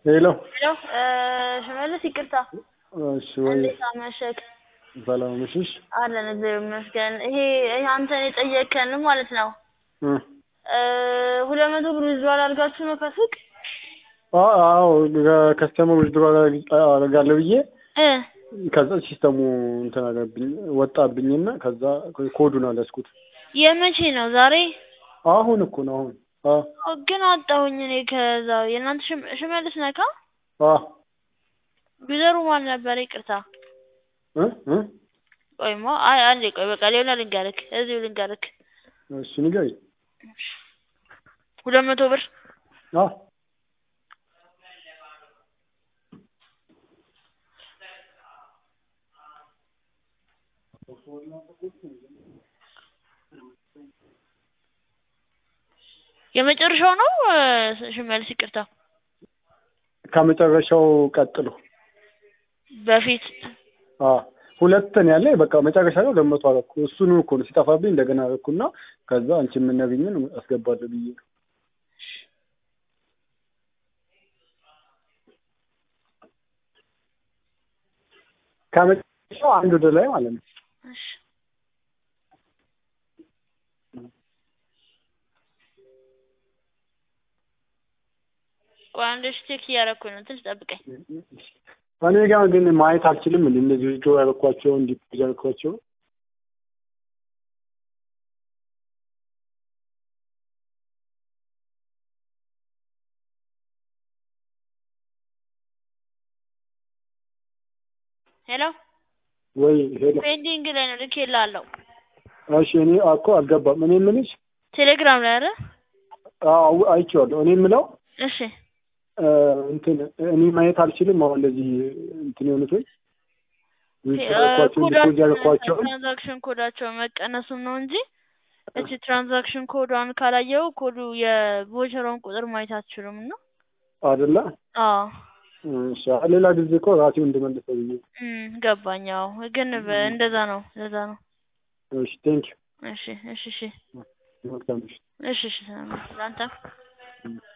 ሄሎ ሄሎ ሽመልስ ይቅርታ፣ እሺ ወይ እንዴት አመሸክ? ሰላም ነሽሽ? አለን እግዚአብሔር ይመስገን። ይሄ ይሄ አንተን የጠየከን ማለት ነው እ ሁለት መቶ ብር ዊዝድሮዋል አድርጋችሁ ነው ከሱቅ አ- አዎ ከስተመር ውድድሮ አደርጋለሁ ብዬ እ ከዛ ሲስተሙ እንትን አለብኝ ወጣብኝና ከዛ ኮዱን አልያዝኩት። የመቼ ነው ዛሬ? አሁን እኮ ነው አሁን አ ኦ፣ ግን አጣሁኝ እኔ ከዛ የእናንተ ሽም- ሽመልስ ነካ አ ቢዘሩ ማን ነበር? ይቅርታ እ እ ቆይማ፣ አይ አንዴ ቆይ፣ በቃ ሌላ ልንገርክ፣ እዚሁ ልንገርክ። እሺ ንገሪኝ። ሁለት መቶ ብር አ የመጨረሻው ነው እ፣ ሽመልስ ይቅርታ፣ ከመጨረሻው ቀጥሎ በፊት አ ሁለትን ያለ በቃ መጨረሻ ላይ ሁለት መቶ አደረኩ። እሱን እኮ ነው ሲጠፋብኝ እንደገና አደረኩና ከዛ አንቺ የምነግኝን አስገባለሁ ብዬ ነው። ከመጨረሻው አንድ ወደ ላይ ማለት ነው። እሺ ቆይ አንድ ቼክ እያደረኩኝ ነው፣ ትንሽ ጠብቀኝ። እኔ ጋር ግን ማየት አልችልም። እንደ እነዚህ ጆ ያደረኳቸው እንዲህ ያደረኳቸው ሄሎ ወይ ሄሎ ፔንዲንግ ላይ ነው ልኬልሃለሁ። እሺ እኔ እኮ አልገባም። እኔ የምልሽ ቴሌግራም ላይ አይደል? አዎ አይቼዋለሁ። እኔ የምለው እሺ እ፣ እንትን እኔ ማየት አልችልም። አሁን እንደዚህ እንትን የሆኑት ወይ ዲፖዝ ያደረኳቸው ትራንዛክሽን ኮዳቸው መቀነሱን ነው እንጂ እቺ ትራንዛክሽን ኮዷን ካላየው ኮዱ የቮቸሯን ቁጥር ማየት አትችሉም እና አይደለ? አዎ እሺ ሌላ ጊዜ እኮ ራሴው እንድመልሰው ብዬ እም ገባኝ። አዎ ግን በ- እንደዛ ነው እንደዛ ነው። እሺ ቴንክ እሺ እሺ እሺ ዩ መልካም ምሽት። እሺ እሺ ሰላም ነው። ለአንተም እም።